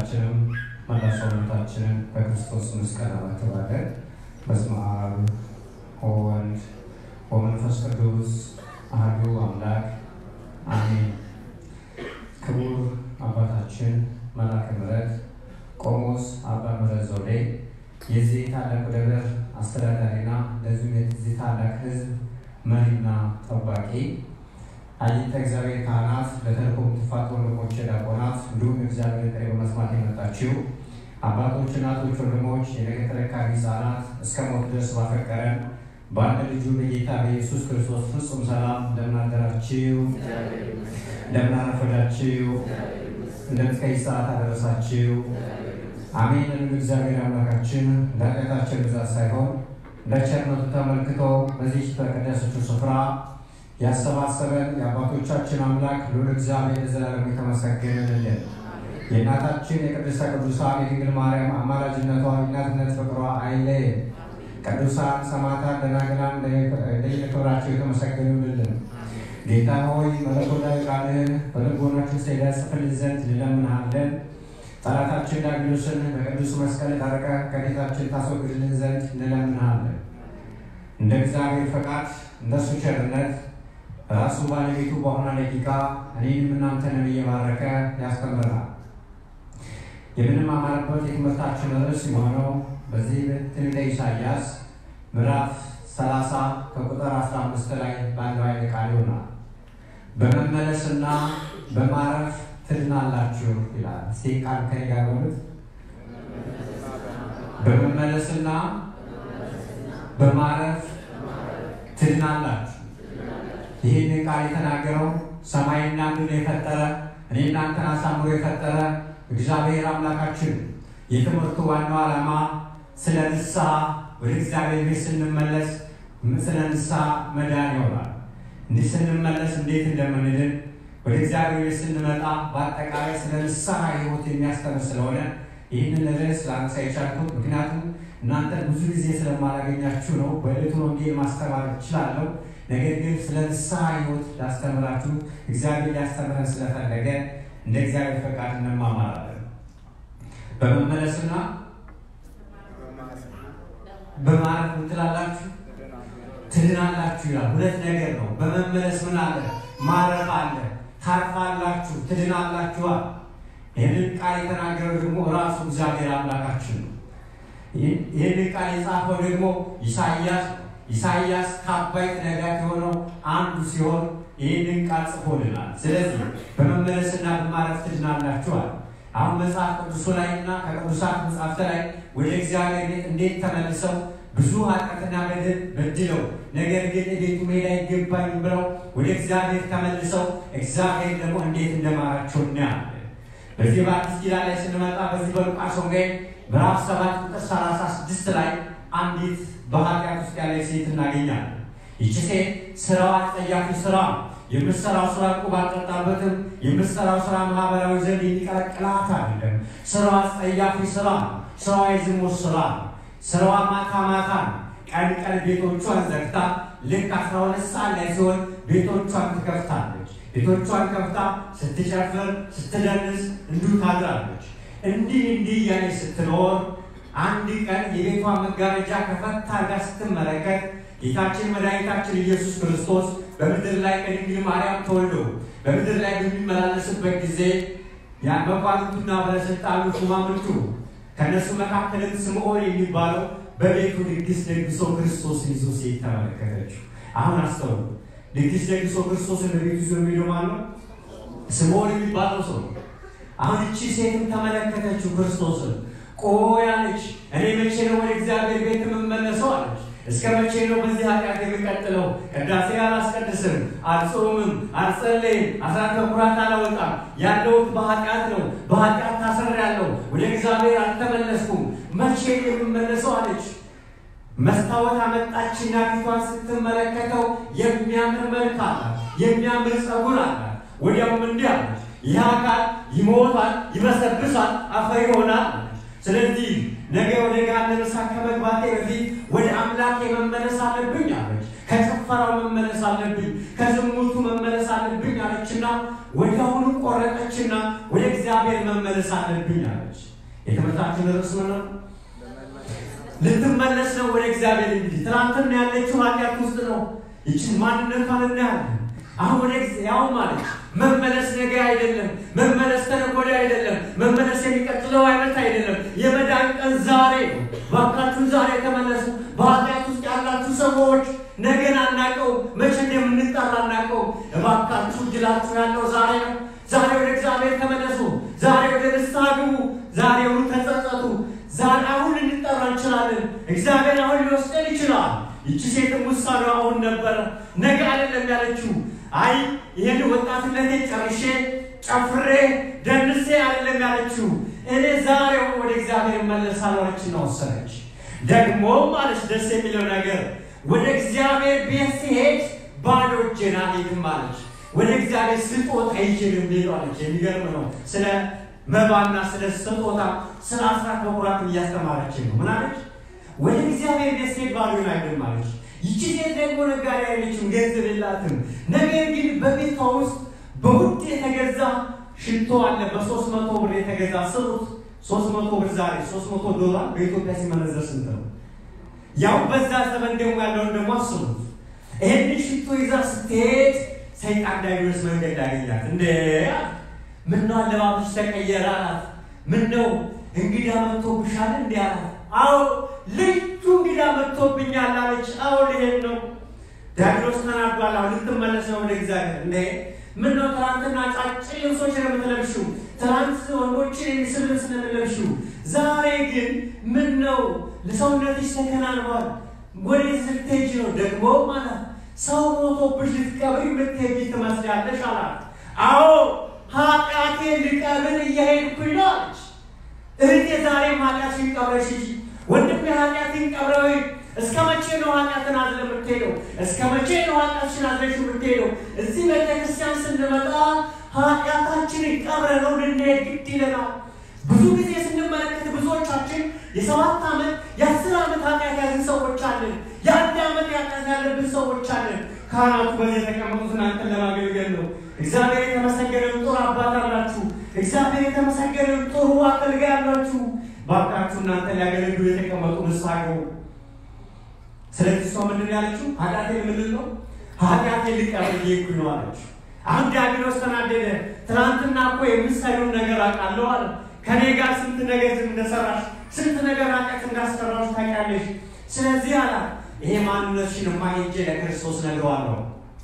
ሁላችንም መላ ሰውነታችንን በክርስቶስ መስቀል አማትባለን። በስመ አብ ወወልድ ወመንፈስ ቅዱስ አሐዱ አምላክ አሜን። ክቡር አባታችን መላከ ምሕረት ቆሞስ አባ ምሕረት ዘውዴ የዚህ ታላቅ ደብር አስተዳዳሪና እንደዚሁም የዚህ ታላቅ ሕዝብ መሪና ጠባቂ አየተ እግዚአብሔር ካህናት፣ ለተልእኮ የምትፋቱ ወንድሞች ዲያቆናት፣ እንዲሁም እግዚአብሔር ጥሪ በመስማት የመጣችው አባቶች፣ እናቶች፣ ወንድሞች፣ የነገ ተረካቢ ሕፃናት እስከ ሞት ድረስ ባፈቀረን በአንድ ልጁ በጌታ በኢየሱስ ክርስቶስ ፍጹም ሰላም እንደምን አደራችሁ? እንደምን አረፈዳችሁ? እንደምን እስከ ይህ ሰዓት አደረሳችሁ? አሜን። ለሉ እግዚአብሔር አምላካችን እንደ ኃጢአታችን ብዛት ሳይሆን እንደ ቸርነቱ ተመልክቶ በዚህ በቀደሰችው ስፍራ ያሰባሰበን የአባቶቻችን አምላክ ልዑል እግዚአብሔር ለዘላለም የተመሰገነልን። የእናታችን የቅድስተ ቅዱሳን የድንግል ማርያም አማላጅነቷ የእናትነት ፍቅሯ አይለየን። ቅዱሳን ሰማዕታት፣ ደናግላን እንደየክብራቸው የተመሰገኑልን። ጌታ ሆይ መለኮታዊ ቃልህን በልቦናችን ስለ ጽፍልን ዘንድ እንለምንሃለን። ጠላታችን ዲያብሎስን በቅዱስ መስቀል ታረቀ ከቤታችን ታስወግድልን ዘንድ እንለምንሃለን። እንደ እግዚአብሔር ፈቃድ እንደሱ ቸርነት ራሱ ባለቤቱ በሆነ ደቂቃ እኔንም እናንተንም እየባረከ ያስተምረናል። የምንማማርበት የትምህርታችን ርዕስ የሆነው በዚህ ትንቢተ ኢሳይያስ ምዕራፍ 30 ከቁጥር 15 ላይ ባለው ኃይለ ቃል ይሆናል። በመመለስና በማረፍ ትድናላችሁ ይላል። እስቲ ቃል ከኔ ጋር በሉት። በመመለስና በማረፍ ትድናላችሁ። ይህን ቃል የተናገረው ሰማይና ምድር የፈጠረ እኔ እናንተን አሳምሮ የፈጠረ እግዚአብሔር አምላካችን። የትምህርቱ ዋናው ዓላማ ስለ ንስሐ ወደ እግዚአብሔር ቤት ስንመለስ ስለ ንስሐ መዳን ይሆናል። እንዲህ ስንመለስ እንዴት እንደምንድን ወደ እግዚአብሔር ቤት ስንመጣ በአጠቃላይ ስለ ንስሐ ሕይወት የሚያስተምር ስለሆነ ይህንን ርዕስ ላነሳ የቻልኩት ምክንያቱም እናንተ ብዙ ጊዜ ስለማላገኛችሁ ነው። በዕለቱ ወንጌል ማስተማር እችላለሁ። ነገር ግን ስለ ንስሐ ሕይወት ላስተምራችሁ እግዚአብሔር ሊያስተምረን ስለፈለገ እንደ እግዚአብሔር ፈቃድ እንማማራለን። በመመለስና በማረፍ ምን ትላላችሁ? ትድናላችሁ ይላል። ሁለት ነገር ነው። በመመለስ ምን አለ? ማረፍ አለ። ታርፋላችሁ፣ ትድናላችኋል። ይህንን ቃል የተናገረው ደግሞ ራሱ እግዚአብሔር አምላካችን ነው። ይህንን ቃል የጻፈው ደግሞ ኢሳይያስ ኢሳይያስ ከአባይት ነጋት የሆነው አንዱ ሲሆን ይህንን ቃል ጽፎልናል። ስለዚህ በመመለስና በማረፍ ትድናላችኋል። አሁን መጽሐፍ ቅዱሱ ላይ እና ከቅዱሳት መጽሐፍት ላይ ወደ እግዚአብሔር ቤት እንዴት ተመልሰው ብዙ ኃጢአትና በደል በድለው ነገር ግን ቤቱ መሄድ አይገባኝም ብለው ወደ እግዚአብሔር ተመልሰው እግዚአብሔር ደግሞ እንዴት እንደማራቸው እናያለን። በዚህ በአዲስ ኪዳን ላይ ስንመጣ በዚህ በሉቃስ ወንጌል ምዕራፍ 7 ቁጥር 36 ላይ አንዲት በኃጢአት ውስጥ ያለች ሴት እናገኛለን። ይቺ ሴት ስራዋ አጸያፊ ስራ የምትሰራው ስራ ዕቁብ አልጠጣበትም። የምትሰራው ስራ ማህበራዊ ዘንድ የሚቀለቅላት አይደለም። ስራዋ አጸያፊ ስራ ነው። ስራዋ የዝሙት ስራ ነው። ስራዋ ማታ ማታ ነው። ቀን ቀን ቤቶቿን ዘግታ ልክ አስራ ሁለት ሰዓት ላይ ሲሆን ቤቶቿን ትከፍታለች። ቤቶቿን ከፍታ ስትጨፍር ስትደንስ እንዲሁ ታድራለች። እንዲህ እንዲህ እያለች ስትኖር አንድ ቀን የቤቷ መጋረጃ ከፈታ አድርጋ ስትመለከት ጌታችን መድኃኒታችን ኢየሱስ ክርስቶስ በምድር ላይ ከድንግል ማርያም ተወልዶ በምድር ላይ በሚመላለስበት ጊዜ ያን መኳንንቱና ባለስልጣኑ ሹማምንቱ ከእነሱ መካከልም ስምዖን የሚባለው በቤቱ ድግስ ደግሶ ክርስቶስን ይዞ ሴት ተመለከተችው። አሁን አስተውሉ። ድግስ ደግሶ ክርስቶስን በቤቱ ይዞ የሚሄደው ማን ነው? ስምዖን የሚባለው ሰው። አሁን እቺ ሴትም ተመለከተችው ክርስቶስን። ቆይ አለች፣ እኔ መቼ ነው ወደ እግዚአብሔር ቤት የምመለሰው አለች። እስከ መቼ ነው በዚህ ኃጢአት የሚቀጥለው? ቅዳሴ አላስቀድስም፣ አልጾምም፣ አልጸለይም፣ አስራት በኩራት አላወጣም። ያለሁት በኃጢአት ነው። በኃጢአት ታስሬያለሁ። ወደ እግዚአብሔር አልተመለስኩም። መቼ የምመለሰው አለች። መስታወት አመጣችና ፊቷን ስትመለከተው የሚያምር መልክ አላት፣ የሚያምር ጸጉር አላት። ወዲያውም እንዲህ አለች፣ ይህ አካል ይሞታል፣ ይበሰብሳል፣ አፈር ይሆናል። ስለዚህ ነገ ወደ ገሃነመ እሳት ከመግባቴ በፊት ወደ አምላኬ መመለስ አለብኝ አለች። ከጭፈራው መመለስ አለብኝ፣ ከዝሙቱ መመለስ አለብኝ አለችና ወዲያውኑ ቆረጠችና ወደ እግዚአብሔር መመለስ አለብኝ አለች። የትምህርታችን ርዕስ ምን ነው? ልትመለስ ነው ወደ እግዚአብሔር። እንግዲህ ትናንትና ያለችው ኃጢአት ውስጥ ነው። ይችን ማንነቷን እናያለን። አሁን ወደ ያው ማለት መመለስ ነገ አይደለም። መመለስ ተነገ ወዲያ አይደለም። መመለስ የሚቀጥለው አይነት አይደለም። የመዳን ቀን ዛሬ ነው። ባካችሁ ዛሬ ተመለሱ። በኃጢአት ውስጥ ያላችሁ ሰዎች ነገን አናቀው፣ መቼ እንደምንጠራ አናቀው። እባካችሁ እድላችሁ ያለው ዛሬ ነው። ዛሬ ወደ እግዚአብሔር ተመለሱ። ዛሬ ወደ ንስሐ ግቡ። ዛሬውን ተጸጸቱ። ዛሬ አሁን ልንጠራ እንችላለን። እግዚአብሔር አሁን ሊወስደን ይችላል። ይቺ ሴትም ውሳኔ አሁን ነበረ፣ ነገ አይደለም ያለችው። አይ ይህን ወጣትነቴ ጨርሼ ጨፍሬ ደንሴ አይደለም ያለችው። እኔ ዛሬው ወደ እግዚአብሔር እመለሳለሁ አለችና ወሰነች። ደግሞ ማለች ደስ የሚለው ነገር ወደ እግዚአብሔር ቤት ሲሄድ ባዶ እጄን አልሄድም አለች። ወደ እግዚአብሔር ስጦታ ይዤ ነው የምሄደው አለች። የሚገርም ነው። ስለ መባና ስለ ስጦታ ስለ አስራት በኩራትን እያስተማረች ነው። ምን አለች? ወደ እግዚአብሔር ቤት ሲሄድ ባዶን አይደለም አለች። ይቺ ሴት ደግሞ ነጋዴ አይደለችም፣ ገንዘብ የላትም። ነገር ግን በቤቷ ውስጥ በውድ የተገዛ ሽቶ አለ። በሶስት መቶ ብር የተገዛ ስሩት። ሶስት መቶ ብር ዛሬ ሶስት መቶ ዶላር በኢትዮጵያ ሲመነዘር ስንት ነው? ያው በዛ ዘመን ደግሞ ያለውን ደግሞ አስቡት። ይህን ሽቶ ይዛ ስትሄድ ሰይጣን ዲያብሎስ መንገድ ያገኛት። እንደ ምን ነው አለባበስሽ ተቀየረ አላት። ምን ነው እንግዳ መጥቶብሻል እንዲ አላት። አዎ ልዩ እንግዳ መጥቶብኛል አለች። አዎ ልሄድ ነው። ዲያብሎስ ተናዷል። አሁን ልትመለስ ነው ወደ እግዚአብሔር። እንደ ምን ነው ትናንትና ጫጭ ልብሶች ነው የምትለብሺው፣ ትናንት ወንዶችን የሚስብ ልብስ ነው የምትለብሺው። ዛሬ ግን ምን ነው ሰውነትሽ ተከናንቧል። ወዴት ልትሄጂ ነው ደግሞ ማለት ሰው ሞቶብሽ ልትቀብሪ የምትሄጂ ትመስላለሽ አላት። አዎ ኃጢአቴን ልቀብር እየሄድኩኝ ነው አለች። እህቴ ዛሬም ኃጢአትሽን ቀብረሽ ሂጂ። ወንድሜ ኃጢአትን ቀብረው እስከ መቼ ነው ኃጢአትን አዝለ የምትሄደው? እስከ መቼ ነው ኃጢአትሽን አዝለሽ የምትሄደው? እዚህ ቤተክርስቲያን ስንመጣ ኃጢአታችንን ቀብረ ነው ልንሄድ ግድ ይለናል። ብዙ ጊዜ ስንመለከት ብዙዎቻችን የሰባት ዓመት የአስር ዓመት ኃጢአት ያዝን ሰዎች አለን። የአንድ ዓመት ኃጢአት ያለብን ሰዎች አለን። ካህናቱ በዚህ የተቀመጡት እናንተን ለማገልገል ነው። እግዚአብሔር የተመሰገነውን ጥሩ አባት አላችሁ። እግዚአብሔር የተመሰገነውን ጥሩ አገልጋይ አላችሁ። ባካችሁ እናንተ ሊያገለግሉ የተቀመጡ ንስሐ ግቡ። ስለዚህ እሷ ምንድን ያለችው ኃጢአቴን ምንድን ነው ኃጢአቴን ልቀበል እየሄድኩኝ ነው አለች። አሁን ዲያብሎስ ተናደደ። ትናንትና እኮ የምትሰሪውን ነገር አውቃለሁ አለ። ከኔ ጋር ስንት ነገር እንደሰራሽ ስንት ነገር ኃጢአት እንዳስሰራሽ ታውቂያለሽ። ስለዚህ አላት ይሄ ማንነትሽን ማሄጄ ለክርስቶስ ነግረዋለሁ።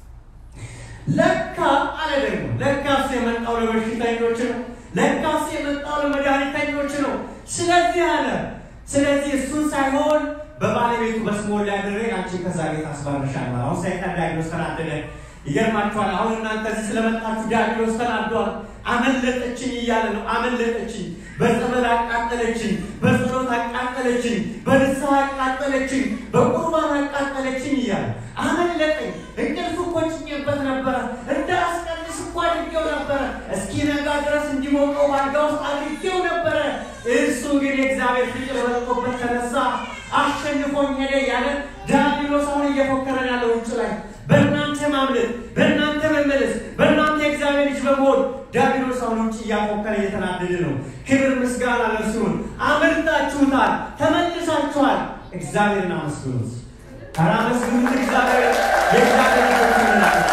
ለካ አለ ደግሞ ለካስ የመጣው ለበሽተኞች ነው። ለካስ የመጣው ለመድኃኒተኞች ነው። ስለዚህ አለ ስለዚህ እሱን ሳይሆን በባለቤቱ በስሞል ላይ አድሬ አንቺን ከዛ ቤት አስባርሻለሁ። አሁን ሰይጣን ዲያብሎስ ተናደደ። ይገርማችኋል። አሁን እናንተ እዚህ ስለመጣችሁ ዲያብሎስ ተናዷል። አመለጠችኝ እያለ ነው። አመለጠችኝ፣ በጸበል አቃጠለችኝ፣ በጸሎት አቃጠለችኝ፣ በንስሐ አቃጠለችኝ፣ በቁርባን አቃጠለችኝ እያለ አመለጠኝ። እንቅልፍ እኮ ጭኜበት ነበረ፣ እንዳስቀንስ እኮ አድርጌው ነበረ፣ እስኪነጋ ድረስ እንዲሞቀው ባልጋ ውስጥ አድርጌው ነበረ። እሱ ግን የእግዚአብሔር ፍቅር በልጦበት ተነሳ፣ አሸንፎኝ ሄደ እያለ ዲያብሎስ አሁን እየፎከረን ያለው ውጭ ላይ በእናንተ ማምለጥ፣ በእናንተ መመለስ፣ በእናንተ የእግዚአብሔር ልጅ በመሆን ዲያብሎስ አሁን ውጭ እያፎከረ እየተናደደ ነው። ክብር ምስጋና ለእርሱ ይሁን። አመልጣችሁታል፣ ተመልሳችኋል። እግዚአብሔርን አመስግኑት። ኧረ አመስግኑት። እግዚአብሔር የእግዚአብሔር ልጆች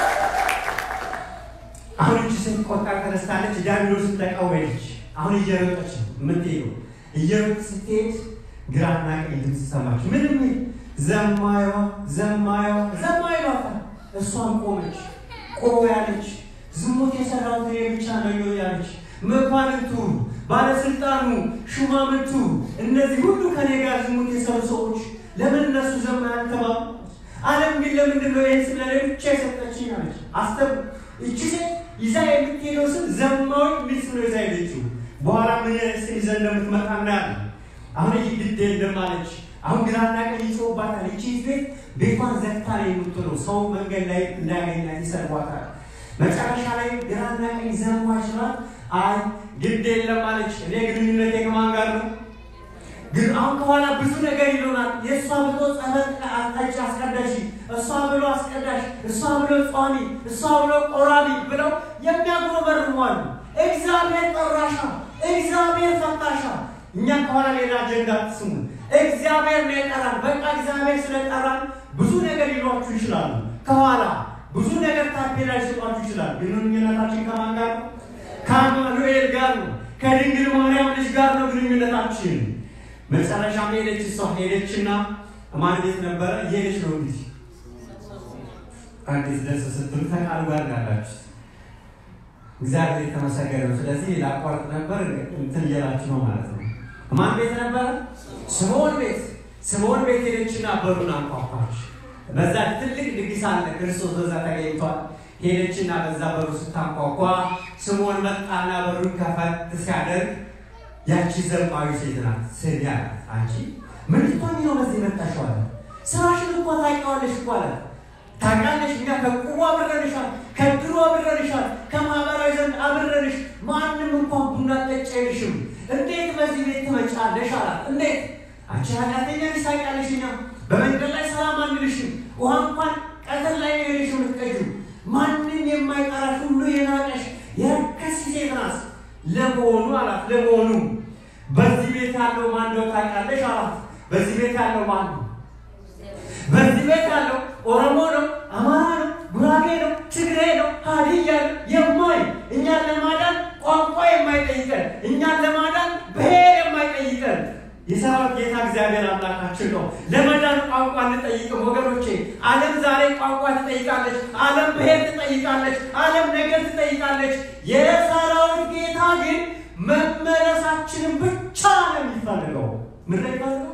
አሁን እቺ ስትቆጣ ተነስታለች። ዲያብሎስን ተቃወመች። አሁን እየሮጠች ነው የምትሄደው። እየሮጥ ስትሄድ ግራና ቀኝ ድምፅ ሰማች። ምንም ዘማዩዋ ዘማዩዋ ዘማዩዋ እሷን ቆመች። ቆሞ ያለች ዝሙት የሰራሁት እኔ ብቻ ነው ያለች። መኳንንቱ፣ ባለስልጣኑ፣ ሹማምንቱ እነዚህ ሁሉ ከኔ ጋር ዝሙት የሰሩ ሰዎች ለምን እነሱ ዘማ ያልተባሉ? ዓለም ግን ለምንድን ነው ይህን ስም ለእኔ ብቻ የሰጠችኝ አለች። አስተብ እቺ ሴት ይዛ የምትሄደው ስም ዘማዊ ሚል ስም ነው ይዛ ሄደችው። በኋላ ምን ስም ይዘ እንደምትመጣ እናያለን። አሁን ይህ ግድ የለም አለች። አሁን ግራና ቀኝ ይጮህባታል። ይቺ ቤት ቤቷን ዘግታ ነው የምትለው። ሰው መንገድ ላይ እንዳያገኛት ይሰርቧታል። መጨረሻ ላይ ግራና ቀኝ ዘማች ናት። አይ ግድ የለም አለች። እኔ ግንኙነቴ ከማን ጋር ነው? ግን አሁን ከኋላ ብዙ ነገር ይሉናል። የእሷ ብሎ ጸበል ጠጪ አስቀዳሽ፣ እሷ ብሎ አስቀዳሽ፣ እሷ ብሎ ጿሚ፣ እሷ ብሎ ቆራቢ ብለው የሚያጉረመርሙ አሉ። እግዚአብሔር ጠራሻ። እግዚአብሔር ፈታሻ። እኛ ከኋላ ሌላ አጀንዳ ስሙ። እግዚአብሔር ነው የጠራን። በቃ እግዚአብሔር ስለጠራን ብዙ ነገር ሊሏችሁ ይችላሉ። ከኋላ ብዙ ነገር ታፔላ ሊሰጧችሁ ይችላል። ግንኙነታችን ከማን ጋር ነው? ከአማኑኤል ጋር ነው። ከድንግል ማርያም ልጅ ጋር ነው ግንኙነታችን። መጨረሻም ሄደች። እሷ ሄደችና ማን ቤት ነበረ? እየሄደች ነው እንግዲህ አዲስ ደስ ስትሉ ከቃሉ ጋር ያላችሁ እግዚአብሔር የተመሰገነ ነው። ስለዚህ ላቋርጥ ነበር እንትን እያላችሁ ነው ማለት ነው። ማን ቤት ነበረ? ስምዖን ቤት። ስምዖን ቤት ሄደችና በሩን አንኳኳች። በዛ ትልቅ ድግስ አለ፣ ክርስቶስ በዛ ተገኝቷል። ሄደችና በዛ በሩ ስታንኳኳ ስምዖን መጣና በሩን ከፈት ሲያደርግ ያቺ ዘማዊ ሴት ናት። ስሚ አላት፣ አንቺ ምን ልትሆኚ ነው በዚህ መጣሽው? አላት። ስራሽን እኮ ታውቂዋለሽ እኮ አላት። ታውቂያለሽ፣ እኛ ከቁቡ አብረንሻል፣ ከድሮ አብረንሻል፣ ከማህበራዊ ዘንድ አብረንሽ፣ ማንም እንኳን ቡና ጠጪ አይልሽም። እንዴት በዚህ ቤት ትመጫለሽ? አላት። እንዴት አንቺ ኃጢአተኛ ነሽ፣ ታውቂያለሽ። እኛ በመንገድ ላይ ሰላም አንልሽም፣ ውሃ እንኳን ቀትር ላይ ነው የሄድሽ የምትቀጂው። ማንም የማይጠራሽ ሁሉ የናቀሽ የረከስሽ ሴት ናት። ለመሆኑ አላት፣ ለመሆኑ በዚህ ቤት ያለው ማን እንደው ታውቂያለሽ? አላት። በዚህ ቤት ያለው ማን ነው? በዚህ ቤት ያለው ኦሮሞ ነው፣ አማራ ነው፣ ጉራጌ ነው፣ ትግሬ ነው፣ ሀዲያ ነው የማይ እኛን ለማዳን ቋንቋ የማይጠይቀን እኛን ለማዳን ብሔር የማይጠይቀን የሰራዊት ጌታ እግዚአብሔር አምላካችን ነው። ለመዳን ቋንቋ እንጠይቅም ወገኖቼ። ዓለም ዛሬ ቋንቋ ትጠይቃለች። ዓለም ብሔር ትጠይቃለች። ዓለም ነገር ትጠይቃለች። የሰራዊት ጌታ ግን መመለሳችንን ብቻ ነው የሚፈልገው። ምን ላይ ይፈልገው?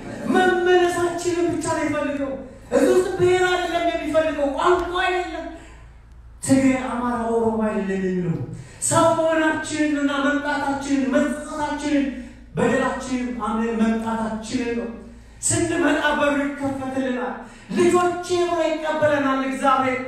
መመለሳችንን ብቻ ነው የሚፈልገው። እዚህ ውስጥ ብሔር አይደለም የሚፈልገው፣ ቋንቋ አይደለም፣ ትግሬ፣ አማራ፣ ኦሮሞ አይደለም የሚለው ሰው መሆናችንን እና መምጣታችንን መጸጸታችንን በደላችንን አምነን መምጣታችንን ነው። ስንመጣ በሩ ይከፈትልናል። ልጆቼ ብሎ ይቀበለናል እግዚአብሔር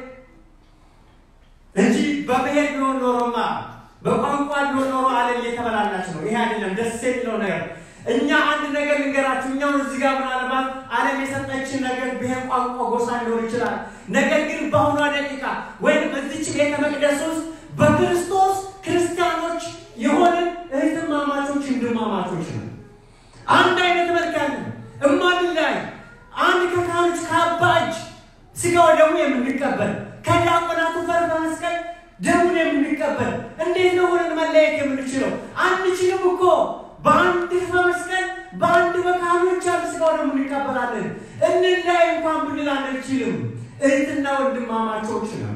እንጂ በብሔር ቢሆን ኖሮማ በቋንቋ ቢሆን ኖሮ ዓለም እየተበላላች ነው። ይሄ አይደለም ደስ የሚለው ነገር። እኛ አንድ ነገር ልንገራችሁ። እኛው እዚህ ጋር ምናልባት ዓለም የሰጠችን ነገር ብሔር፣ ቋንቋ፣ ጎሳ ሊሆን ይችላል። ነገር ግን በአሁኗ ደቂቃ ወይም እዚች ቤተ መቅደስ ውስጥ በክርስቶስ ክርስቲያኖች የሆንን እህትማማቾች ወንድማማቾች ነው። አንድ አይነት መልክ ያለን እማንላይ አንድ ከካህኖች ከአባ እጅ ስጋው ደግሞ የምንቀበል ከዲያቆናቱ ፈር በመስቀል ደሙን የምንቀበል እንዴት ነው ሆነን መለየት የምንችለው? አንችልም እኮ በአንድ በመስቀል በአንድ በካህኖች ያለ ስጋው ደግሞ እንቀበላለን። እንላይ እንኳን ብንል አንችልም። እህትና ወንድማማቾች ነው።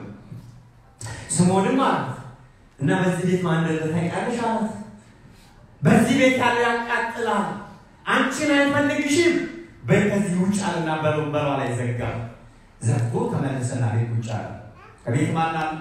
ስምዖንም አላት እና በዚህ ቤት ማን እንዳለ ታውቂያለሽ አላት። በዚህ ቤት ያለ ያቃጥላል፣ አንቺን አይፈልግሽም። በይ ከዚህ ውጭ አለና በወንበሯ ላይ ዘጋ። ዘግቶ ተመለሰና ቤት ውጭ አለ። ከቤት ማን አለ?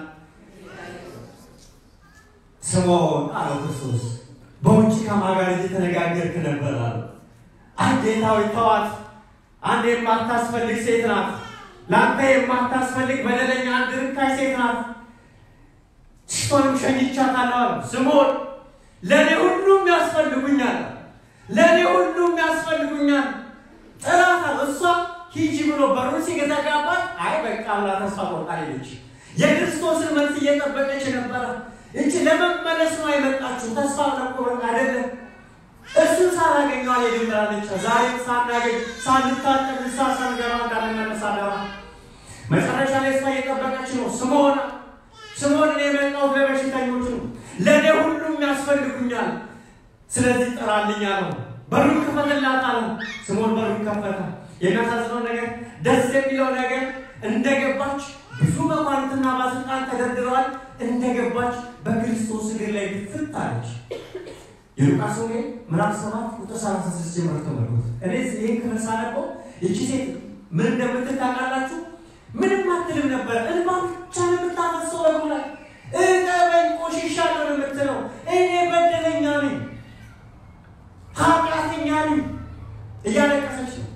ስምዖን አለው ክርስቶስ። በውጭ ከማን ጋር እየተነጋገርክ ነበር አለ። ጌታዊ ተዋት፣ አንድ የማታስፈልግ ሴት ናት። ለአንተ የማታስፈልግ በደለኛ አንድ ርካሽ ሴት ናት። ሽቶንም ሸኝቻታለሁ አለ። ስምዖን ለእኔ ሁሉም ያስፈልጉኛል፣ ለእኔ ሁሉም ያስፈልጉኛል። ጥላት አለ። እሷ ሂጂ ብሎ በሩን ሲዘጋባት አይ በቃ ብላ ተስፋ ቆርጣ ሄደች። የክርስቶስን መልስ እየጠበቀች ነበረ። እቺ ለመመለስ ነው የመጣችው። ተስፋ ለቆረጥ አይደለም። እሱን ሳላገኘው አልሄድም ብላለች። ዛሬም ሳናገኝ ሳንታጠብ ንስሐ ሳንገባ እንዳንመለስ አደራ። መጨረሻ ላይ እሷ እየጠበቀች ነው። ስምዖን ስምዖን እኔ የመጣሁት ለበሽተኞች ነው፣ ለእኔ ሁሉም ያስፈልጉኛል። ስለዚህ ጥራልኝ አለው። በሩን ክፈትላት አለው። ስምዖን በሩን ከፈተ። የሚያሳዝነው ነገር ደስ የሚለው ነገር እንደገባች ብዙ መኳንንትና ባለስልጣን ተደርድረዋል። እንደገባች በክርስቶስ እግር ላይ ፍት አለች። የሉቃስ ወንጌል ምዕራፍ ሰባት ቁጥር ሰላሳ ስድስት ጀምሮ ተመልከቱ። እኔ ይህን ክፍል ሳነበው ይቺ ሴት ምን እንደምትል ታውቃላችሁ? ምንም አትልም ነበር። እንባ ብቻ ነው የምታፈሰው በጉ ላይ እጠበኝ፣ ቆሽሻለሁ ነው የምትለው። እኔ በደለኛ ነኝ፣ ኃጢአተኛ ነኝ እያለቀሰች ነው።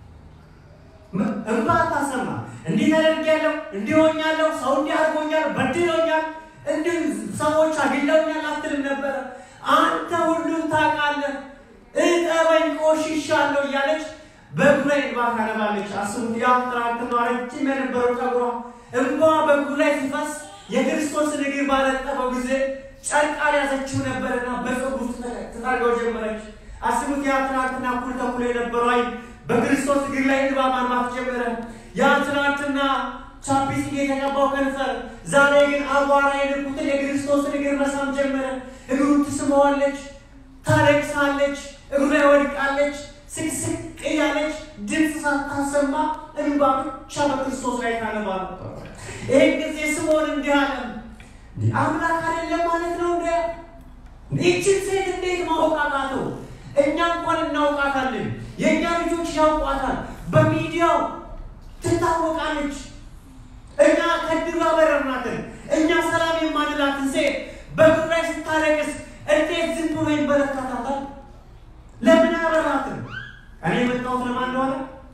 እንባ አታሰማ። እንዲህ ተደርጌያለሁ፣ እንዲህ ሆኛለሁ፣ ሰው እንዲህ አድርጎኛል፣ በድሎኛል፣ እንዲህ ሰዎች አግለውኛል አትልም ነበረ። አንተ ሁሉን ታውቃለህ፣ እጠበኝ፣ ቆሽሻለሁ እያለች በእግሩ ላይ እንባ ታነባለች። አስቡት፣ ያ ትናንትና ረጅም የነበረው ጸጉሯ እንባ በእግሩ ላይ ሲፈስ የክርስቶስን እግር ባረጠበው ጊዜ ጨርቅ አልያዘችው ነበርና በፀጉር ውስጥ ትጠርገው ጀመረች። አስቡት፣ ያ ትናንትና እኩል ተኩል የነበረው አይን በክርስቶስ እግር ላይ እንባ ማንባት ጀመረ። ያ ትናንትና ቻፕስቲክ የተቀባው ከንፈር ዛሬ ግን አቧራ የነኩትን የክርስቶስን እግር መሳም ጀመረ። እግሩን ትስመዋለች፣ ታለቅሳለች፣ እግሩ ላይ ወድቃለች። ስቅስቅ እያለች ድምፅ ሳታሰማ እንባ ብቻ በክርስቶስ ላይ ታነባ ነበር። ይህን ጊዜ ስምዖን እንዲህ አለ፣ አምላክ አይደለም ማለት ነው እንደ ይችን ሴት እንዴት ማወቅ አቃተው? እኛ እንኳን እናውቃታለን፣ የእኛ ልጆች ያውቋታል፣ በሚዲያው ትታወቃለች። እኛ ከድሩ አበረርናትን፣ እኛ ሰላም የማንላትን ሴት በእግሩ ላይ ስታለቅስ እንዴት ዝም ብሎ ይመለከታታል? ለምን አበራትን? እኔ የመጣሁት ለማን እንደሆነ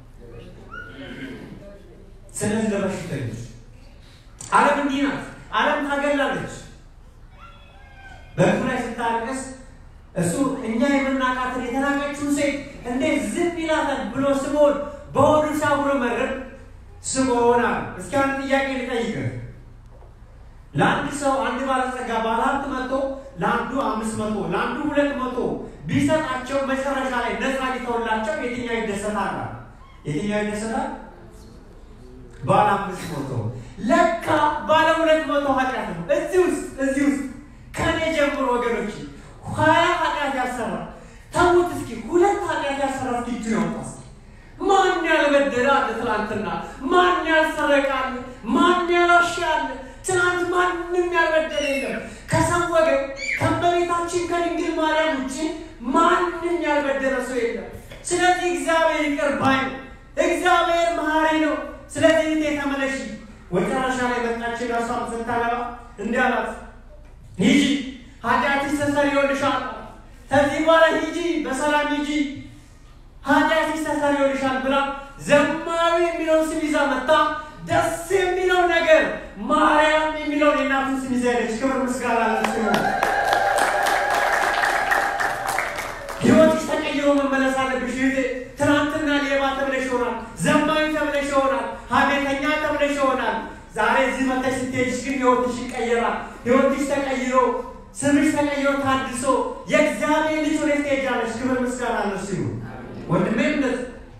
ስለዚህ ለበሽተኞች ዓለም እንዲህ ናት። ዓለም ታገላለች። በእግሩ ላይ ስታለቅስ እሱ እኛ የምናውቃትን የተናቀችውን ሴት እንዴት ዝም ይላታል ብሎ ስምዖን በሆዱ ሲያጉረመርም ስምዖን አለ። እስኪ አንድ ጥያቄ ልጠይቅህ። ለአንድ ሰው አንድ ባለጸጋ ባለሀብት መጥቶ ለአንዱ አምስት መቶ ለአንዱ ሁለት መቶ ቢሰጣቸው መጨረሻ ላይ ነፃ ሊተውላቸው የትኛው ይደሰታል? የትኛው ይደሰታል? ባለ አምስት መቶ ለካ ባለ ሁለት መቶ ኃጢአት ነው። እዚህ ውስጥ እዚህ ውስጥ ከኔ ጀምሮ ወገኖች ሀያ ኃጢአት ያሰራ ተዉት እስኪ ሁለት ኃጢአት ያሰራ እስኪ እጁ ያውጣ ማን ያልበደለ አለ ትናንትና? ማን ያልሰረቀ አለ? ማን ያላሸ አለ? ትናንት ማንም ያልበደለ የለም። ከሰው ወገን ከእመቤታችን ከድንግል ማርያም ውጭ ማንም ያልበደለ ሰው የለም። ስለዚህ እግዚአብሔር ይቅር ባይ ነው። እግዚአብሔር መሐሪ ነው። ስለዚህ እህቴ ተመለሺ። መጨረሻ ላይ መጣችን ራሷን ስታገባ እንዲህ አላት፣ ሂጂ ኃጢአትሽ ተሰርዮልሻል። ከዚህ በኋላ ሂጂ፣ በሰላም ሂጂ ኃጢአትሽ ተሰርዮልሻል ብላ ዘማዊ የሚለውን ስም ይዛ መጣ። ደስ የሚለው ነገር ማርያም የሚለውን የእናቱን ስም ይዛ ሄደች። ክብር ምስጋና ለእሱ ይሁን። ህይወትሽ ተቀይሮ መመለስ አለብሽ እህቴ። ትናንትና ሌባ ተብለሽ ይሆናል፣ ዘማዊ ተብለሽ ይሆናል፣ ሀሜተኛ ተብለሽ ይሆናል። ዛሬ እዚህ መተሽ ስትሄድሽ ግን ህይወትሽ ይቀየራል። ህይወትሽ ተቀይሮ ስምሽ ተቀይሮ ታድሶ የእግዚአብሔር ልጅ ሆነሽ ትሄጃለሽ። ክብር ምስጋና ለእሱ ይሁን። ወንድሜ እምነት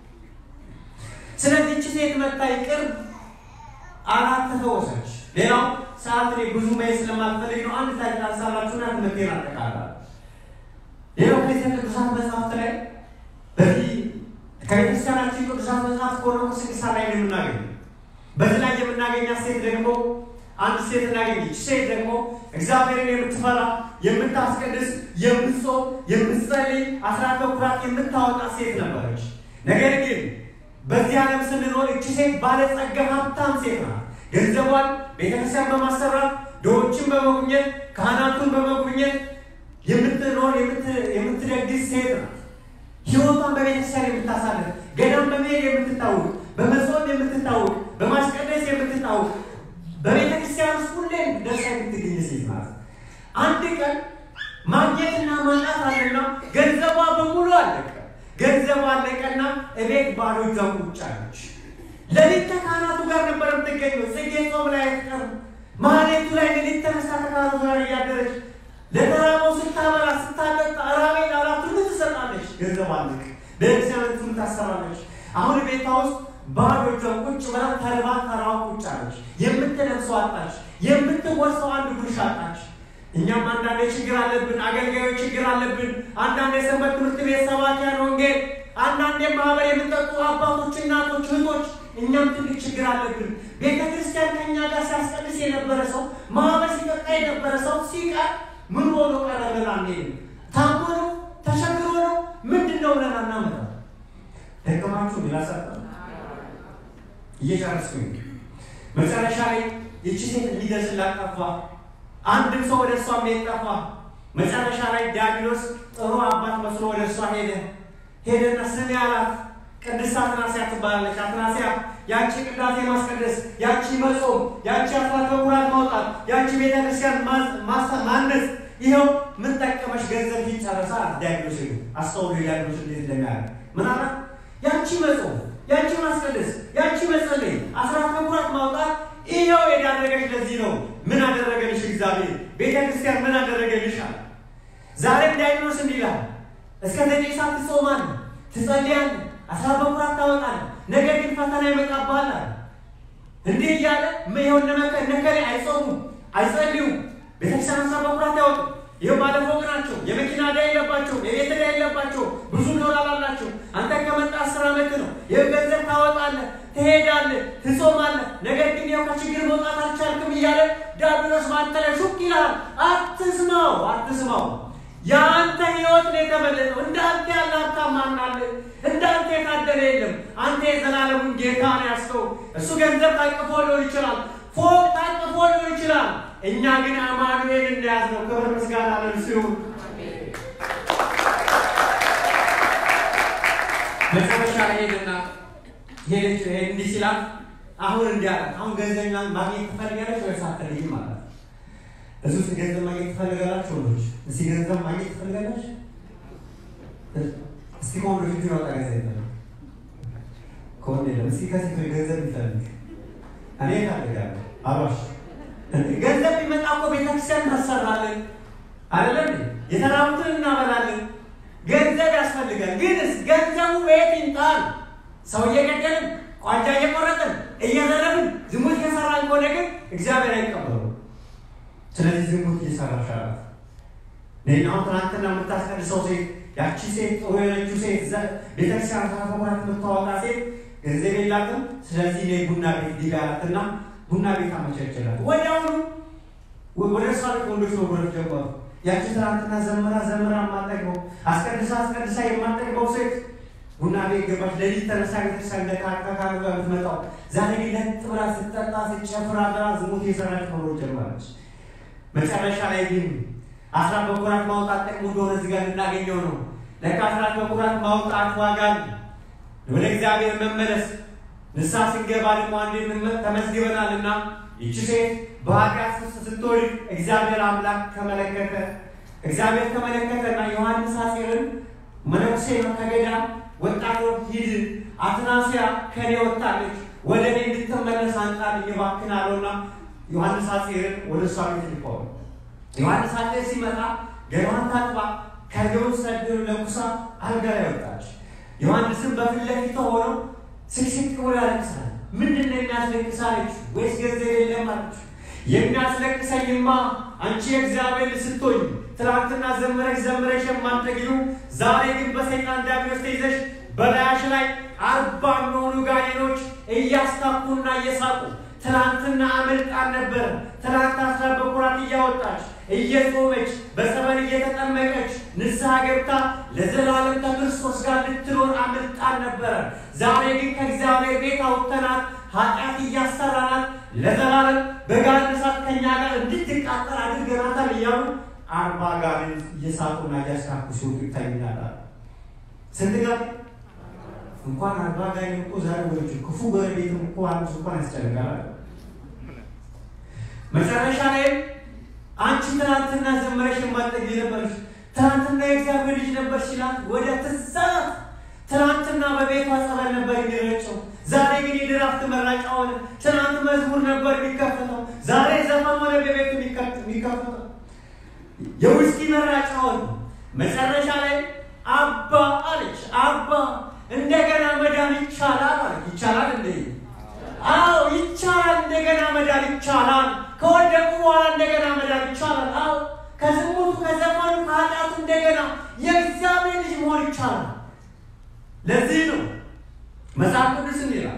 ስለዚህ እቺ ሴት መታ ይቅር አራት ተፈወሰች። ሌላው ሰዓት እኔ ብዙ መሄድ ስለማልፈልግ ነው። አንድ ታሪክ አንሳላችሁና ትምህርቴን አጠቃላለሁ። ሌላው ከዚህ ቅዱሳት መጽሐፍት ላይ በዚህ ከቤተክርስቲያናችን ቅዱሳት መጽሐፍት ቆሮንቶስ ስድስት ላይ ነው የምናገኘው። በዚህ ላይ የምናገኛት ሴት ደግሞ አንድ ሴት እናገኘች። ሴት ደግሞ እግዚአብሔርን የምትፈራ የምታስቀድስ፣ የምትጾም፣ የምትጸልይ፣ አስራት በኩራት የምታወጣ ሴት ነበረች። ነገር ግን በዚህ ዓለም ስንኖር እቺ ሴት ባለጸጋ ሀብታም ሴት ናት። ገንዘቧን ቤተክርስቲያን በማሰራት ድሆችን በመጉብኘት ካህናቱን በመጉብኘት የምትኖር የምትደግስ ሴት ናት። ህይወቷን በቤተክርስቲያን የምታሳልፍ ገዳም በመሄድ የምትታወቅ በመጾም የምትታወቅ በማስቀደስ የምትታወቅ በቤተ ክርስቲያን ውስጥ ሁሌም ደርሳ የምትገኝ ሴት ናት። አንድ ቀን ማግኘትና ማጣት አለና ገንዘቧ በሙሉ አለቀ። ገንዘቧ አለቀና እቤት ባዶ እጇ ቁጭ አለች። ሌሊት ከካህናቱ ጋር ነበር የምትገኘው። ጽጌ ጾም ላይ አትቀርም። ማህሌቱ ላይ ሌሊት ተነሳ ከካህናቱ ጋር እያደረች ለተራበው ስታበላ ስታጠጣ ራቤ ላላት ሁሉ ትሰጣለች። ገንዘብ አለቅ ቤተክርስቲያን ሁሉ ታሰራለች። አሁን ቤቷ ውስጥ ባዶ እጇን ቁጭ ብላ ተርባ ተራዋ ቁጭ አለች። የምትለብሰው አጣች። የምትወርሰው አንድ ጉርሻ አጣች። እኛም አንዳንዴ ችግር አለብን፣ አገልጋዮች ችግር አለብን። አንዳንዴ ሰንበት ትምህርት ቤት ሰባኪያን ወንጌል፣ አንዳንዴ ማህበር የምጠጡ አባቶች፣ እናቶች፣ እህቶች እኛም ትልቅ ችግር አለብን። ቤተ ክርስቲያን ከእኛ ጋር ሲያስቀድስ የነበረ ሰው ማህበር ሲጠጣ የነበረ ሰው ሲቀር ምን ሆኖ ቀረ ብለን አንሄድም። ታሞ ነው ተቸግሮ ነው ምንድን ነው ብለን አናመጣም። ደከማችሁ ቢላሰጠ እየጨረስኩኝ መጨረሻ ላይ ይቺ ሴት ሊደርስላት ጠፋ። አንድም ሰው ወደ እሷ የሚሄድ ጠፋ። መጨረሻ ላይ ዲያብሎስ ጥሩ አባት መስሎ ወደ እሷ ሄደ። ሄደና ስሜ አላት። ቅድስት አትናስያ ትባላለች። አትናስያ ያቺ ቅዳሴ ማስቀደስ፣ ያቺ መጾም፣ ያቺ አስራት በኩራት ማውጣት፣ ያቺ ቤተክርስቲያን ማነጽ፣ ይኸው ምን ጠቀመሽ? ገንዘብ ይጨረሳ ዲያብሎስ ሄዱ። አስተውሉ ዲያብሎስ እንዴት እንደሚያደርግ ምን አላት? ያቺ መጾም ያቺ ማስቀደስ ያቺ መጸለይ አስራት በኩራት ማውጣት ይኸው የዳረገች ለዚህ ነው። ምን አደረገልሽ እግዚአብሔር ቤተ ክርስቲያን ምን አደረገልሻል? ዛሬም ዳይኖስ እንዲህ ይላል፣ እስከ ዘጠኝ ሰዓት ትጾማለህ፣ ትጸልያለህ፣ አስራ በኩራት ታወጣለህ፣ ነገር ግን ፈተና ይመጣብሃል አለ። እንዲህ እያለ የሆነ ነከሬ አይጾሙም፣ አይጸልዩም፣ ቤተክርስቲያን አስራ በኩራት ያወጡ ይህ ባለፎቅ ናቸው፣ የመኪና ዕዳ የለባቸው፣ የቤት ዕዳ የለባቸው፣ ብዙ ዶላር አላቸው። አንተ ከመጣ አስር ዓመት ነው። ይህ ገንዘብ ታወጣለህ፣ ትሄዳለህ፣ ትጾማለህ፣ ነገር ግን ያው ከችግር መውጣት አልቻልክም እያለ ዲያብሎስ በአንተ ላይ ሹክ ይልሃል። አትስማው፣ አትስማው። የአንተ ህይወት ነው የተመለጠው። እንዳንተ ያለ ሀብታም ማን አለ? እንዳንተ የታደለ የለም። አንተ የዘላለሙን ጌታ ነው ያስከው። እሱ ገንዘብ ታቅፎ ሊሆን ይችላል፣ ፎቅ ታቅፎ ሊሆን ይችላል። እኛ ግን አማኑኤል እንደያዝ ነው። ክብር ምስጋና ለእርሱ ይሁን። መጨረሻ ላይ ሄድና ሄደች እንዲህ ሲላት አሁን እንዲህ አላት። አሁን ገንዘብ ማግኘት ትፈልጋለች ወይስ አትፈልጊም ማለት እዚህ ውስጥ ገንዘብ ማግኘት ትፈልጋላችሁ ወንዶች? እስቲ ገንዘብ ማግኘት ትፈልጋላችሁ? እስቲ ከወንዶች እጁን ያወጣ ገንዘብ ይፈልግ ከወንድ የለም። እስቲ ከሴቶች ገንዘብ ይፈልግ እኔ እፈልጋለሁ አሏሽ ገንዘብ ቢመጣ እኮ ቤተክርስቲያን ታሰራለን አይደለም? የተራቡትን እናበላለን። ገንዘብ ያስፈልጋል። ግንስ ገንዘቡ በየት ይምጣል? ሰው እየገደልን ቋንጃ እየቆረጥን እየዘረብን ዝሙት እየሰራን ከሆነ ግን እግዚአብሔር አይቀበሉ። ስለዚህ ዝሙት እየሰራሽ አላት። አሁን ትናንትና የምታስቀድሰው ሴት ያቺ ሴት ጥሩ የሆነችው ሴት ቤተክርስቲያን ተከፈራት የምታወጣ ሴት ገንዘብ የላትም። ስለዚህ እኔ ቡና ቤት ዲጋራትና ቡና ቤት አመቻችላት። ወዲያውኑ ወደ እሷ ቤት ወንዶች መጉረፍ ጀመሩ። ያቺ ትናንትና ዘመራ ዘመራ የማጠግበው አስቀድሳ አስቀድሳ የማጠግበው ሴት ቡና ቤት ገባች። ሌሊት ተነሳ ቤተክርስቲያን እንደ ካካካሩ ጋር የምትመጣው ዛሬ ግን ለጥ ብላ ስትጠጣ ስትጨፍር አድራ ዝሙት የሰራች መኖር ጀመረች። መጨረሻ ላይ ግን አስራት በኩራት ማውጣት ጥቅሙ እንደሆነ እዚህ ጋር ልናገኘው ነው። ለካ አስራት በኩራት ማውጣት ዋጋ ወደ እግዚአብሔር መመለስ ንስሐ ስንገባ ደግሞ አንዴ ተመዝግበናል እና ይቺ ሴት በኃጢአት ውስጥ ስትወድቅ እግዚአብሔር አምላክ ተመለከተ። እግዚአብሔር ተመለከተና ዮሐንስ አጼርን መነኩሴ ነው ከገዳም ወጣት ሂድ፣ አትናስያ ከኔ ወጣለች፣ ወደ እኔ እንድትመለስ አንጣልኝ እባክህ አለውና ዮሐንስ አጼርን ወደ እሷ ቤት ልከው ዮሐንስ አጼር ሲመጣ ገላዋን ታጥባ ከገው ሰድር ለኩሳ አልጋ ላይ ወጣች። ዮሐንስም በፊት ለፊቷ ሆነው ስቅስቅ ብሎ ያለቅሳል። ምንድን ነው የሚያስለቅሳለች? ወይስ ገንዘብ የለም አለች። የሚያስለቅሰኝማ አንቺ የእግዚአብሔር ስትሆኝ ትናንትና ዘምረሽ ዘምረሽ የማንጠግቢው ዛሬ ግን በሰይጣን ዲያብሎስ ተይዘሽ በላያሽ ላይ አርባ የሚሆኑ ጋኔኖች እያስታኩና እየሳቁ ትናንትና አመልጣን ነበር። ትናንት አስራ በኩራት እያወጣች እየጾመች በጸበል እየተጠመቀች ንስሐ ገብታ ለዘላለም ከክርስቶስ ጋር ልትኖር አመልጣን ነበረ። ዛሬ ግን ከእግዚአብሔር ቤት አውጥተናት ኃጢአት እያሰራናት ለዘላለም በጋን እሳት ከኛ ጋር እንድትቃጠል አድርገናታል እያሉ አርባ ጋርን እየሳቁና እያስካኩ ሲወጡ ይታዩናል። ስንት ጋር እንኳን አርባ ጋር እኮ ዛሬ ወደ ክፉ ጎረቤትም እኮ አንዱ እንኳን ያስጨንቃል። መጨረሻ ላይም አንቺ ትናንትና ዘመረሽ የማጠግ ነበርሽ፣ ትናንትና የእግዚአብሔር ልጅ ነበር ሲላት ወደ ትዛት ትናንትና በቤቷ ጸበል ነበር የሚረጨው፣ ዛሬ ግን የድራፍት መራጫ ሆነ። ትናንት መዝሙር ነበር የሚከፈተው፣ ዛሬ ዘፈን ሆነ በቤቱ የሚከፈተው። የውስኪ መራጫ ሆነ። መጨረሻ ላይ አባ አለች። አባ እንደገና መዳን ይቻላል አለች። ይቻላል እንዴ? አዎ ይቻላል። እንደገና መዳን ይቻላል። ከወደቁ በኋላ እንደገና መዳን ይቻላል። አዎ ከዝሙቱ፣ ከዘፈኑ፣ ከኃጢአቱ እንደገና የእግዚአብሔር ልጅ መሆን ይቻላል። ለዚህ ነው መጽሐፍ ቅዱስ ይላል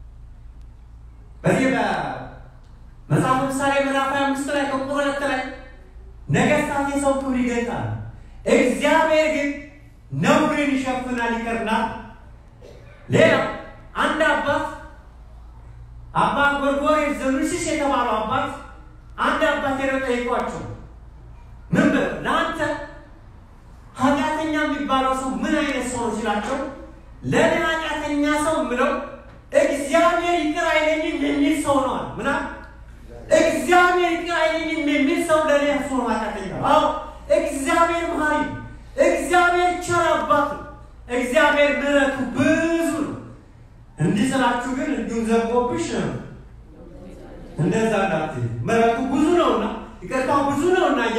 በዚህ በመጽሐፍ ምሳሌ ምዕራፍ አምስት ላይ ከቁጥር ሁለት ላይ ነገስታት የሰው ክብር ይገልጣል፣ እግዚአብሔር ግን ነውርን ይሸፍናል ይቀርናል። ሌላው አንድ አባት አባ ጎርጎርዮስ ዘኑሲስ የተባለው አባት አንድ አባት ሄደው ጠይቋቸው ምን ብለው ለአንተ ኃጢአተኛ የሚባለው ሰው ምን አይነት ሰው ነው ሲላቸው ለእኔ ኃጢአተኛ ሰው ምለው እግዚአብሔር ይቅር አይለኝም የሚል ሰው ነዋል። ምና እግዚአብሔር ይቅር አይለኝም የሚል ሰው ለእኔ እሱ ነው ኃጢአተኛ። አዎ እግዚአብሔር መሀሪ፣ እግዚአብሔር ቸር አባት፣ እግዚአብሔር ምሕረቱ ብዙ ነው። እንዲህ ስላችሁ ግን እንዲሁም ዘግቦብሽ ነው እንደዛ እንዳት ምሕረቱ ብዙ ነውና ይቅርታ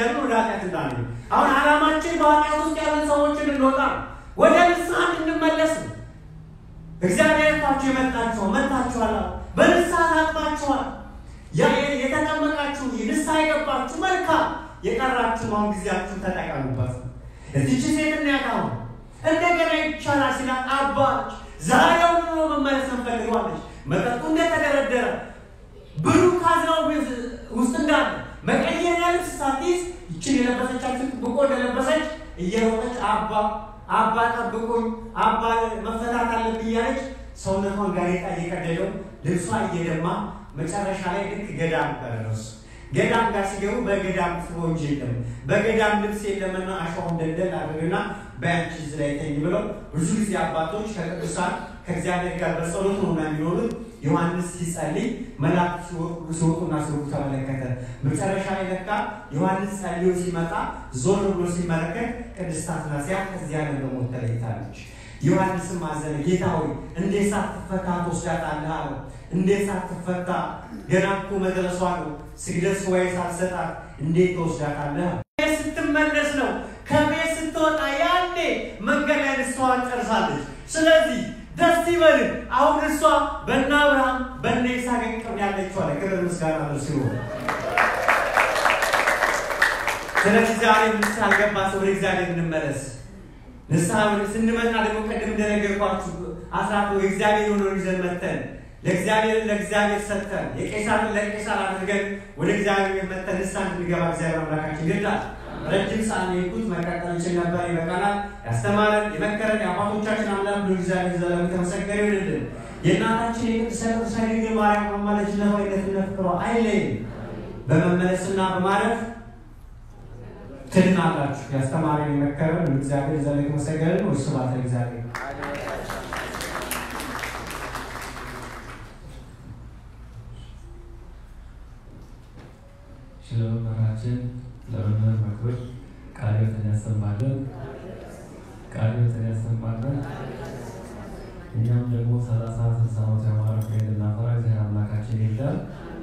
እየተናገርን ወደ ኃጢአት እንዳንሄድ አሁን ዓላማችን በኃጢአት ውስጥ ያለን ሰዎችን እንወጣ ወደ ንስሐ እንድንመለስ ነው። እግዚአብሔር ታችሁ የመጣችሁ መጣችኋል፣ በንስሐ ታጥባችኋል። የተጠመቃችሁ ንስሐ የገባችሁ መልካም፣ የቀራችሁ አሁን ጊዜያችሁን ተጠቀሙበት። እዚች ሴት እናያታሁ እንደገና ይቻላል ሲላት አባች ዛሬውን ኑሮ መመለስ እንፈልገዋለች። መጠጡ እንደተደረደረ ብሩ ካዝናው ውስጥ እንዳለ መቀየሪያ ልብስ ሳትይዝ ይችን የለበሰቻችን ብቆ እንደለበሰች እየሮጠች አባ አባ ጠብቁኝ፣ አባ መፈታት አለብኝ እያለች ሰውነቷን ጋሬጣ እየቀደደው ልብሷ እየደማ መጨረሻ ላይ ልክ ገዳም ደረሱ። ገዳም ጋር ሲገቡ በገዳም ስፖንጅ የለም፣ በገዳም ልብስ የለምና አሸዋውን ደልደል አድርግና በያንቺ እዚህ ላይ ተኝ ብለው ብዙ ጊዜ አባቶች ከቅዱሳን ከእግዚአብሔር ጋር በጸሎት ነው የሚኖሩት። ዮሐንስ ሲጸልይ መላእክት ሲወጡና ሲወጡ ተመለከተ። መጨረሻ ላይ ለካ ዮሐንስ ጸልዮ ሲመጣ ዞር ብሎ ሲመለከት ቅድስት አትናስያ ከዚህ ዓለም በሞት ተለይታለች። ዮሐንስም አዘነ። ጌታ ሆይ እንዴት ሳትፈታ ትወስዳታለህ አለው። እንዴት ሳትፈታ ገና እኮ መድረሷ ነው። ስግደት ሱባዔ ሳትሰጣት እንዴት ትወስዳታለህ? ስትመለስ ነው። ከቤት ስትወጣ ያኔ መንገድ ላይ ንስሐዋን ጨርሳለች። ስለዚህ ደስ ይበልን። አሁን እሷ በእነ አብርሃም በእነ ይስሐቅ ቅርብ ያለችው አለ። ክብር ምስጋና ነው ሲሆን ስለዚህ ዛሬ ንስሐ ያልገባ ሰው ወደ እግዚአብሔር እንመለስ። ንስሐ ስንመጣ ደግሞ ቀደም እንደነገርኳችሁ አስራት እግዚአብሔር የሆነውን ይዘን መተን ለእግዚአብሔር ለእግዚአብሔር ሰጥተን የቄሳርን ለቄሳር አድርገን ወደ እግዚአብሔር መተን ንስሐ እንድንገባ እግዚአብሔር አምላካችን ይርዳል። ረጅም ሰዓት የሄድኩት መቀጠል እንችል ነበር፣ ይበቃናል። ያስተማረን የመከረን የአባቶቻችን አምላክ ብሎ እግዚአብሔር ዘላለም የተመሰገነ ይሁንልን። የእናታችን የቅድስት ቅድስት ድንግል ማርያም አማላጅነቷ አይነትነት ፍቅሯ አይለይም። በመመለስና በማረፍ ትድናላችሁ። ያስተማረን የመከረን እግዚአብሔር ዘላለም የተመሰገነ ነው። ስብሐት ለእግዚአብሔር። ስለ መምህራችን ለመምህር መክብር ቃለ ሕይወትን ያሰማልን፣ ቃለ ሕይወትን ያሰማልን። እኛም ደግሞ ሰላሳ ስልሳ ዓመት ያማረ ፍሬ እንድናፈራ እግዚአብሔር አምላካችን ይርዳል።